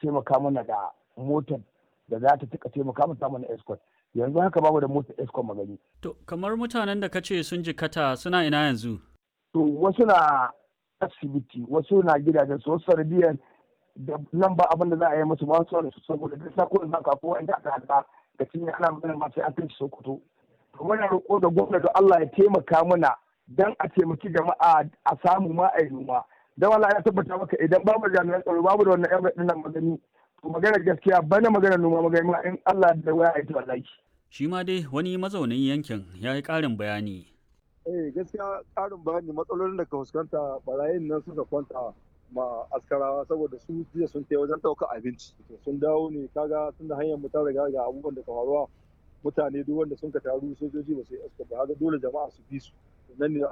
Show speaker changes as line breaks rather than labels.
taimaka mana da motar da za ta tuka taimaka mana samun escort yanzu haka babu da motar escort magani
To, kamar mutanen da kace sun jikata suna ina yanzu?
to wasu na asibiti wasu na gidajen su wasu sanadiyar da nan ba abin da za a yi musu ba su su saboda duk sako da zaka ko inda aka hada da cinye ana magana ma sai an kai Sokoto to muna roƙo da gwamnati Allah ya taimaka mana dan a taimaki jama'a a samu ma a yi noma dan Allah ya tabbata maka idan babu jami'an tsaro babu da wannan yan nan magani to magana gaskiya bana magana noma magani ma in Allah da waya ya ta wallahi
Shi ma dai wani mazaunin yankin ya yi ƙarin bayani.
eh gaskiya ƙarin bayani matsalolin da ka fuskanta barayin nan suka kwanta ma askarawa saboda su jiya sun kai wajen ɗaukar abinci sun dawo ne kaga tun da hanyar mu ta riga ga abubuwan da ka faruwa mutane duk wanda sun ka taru sojoji ba su yi aska ba haka dole jama'a su bi su nan ne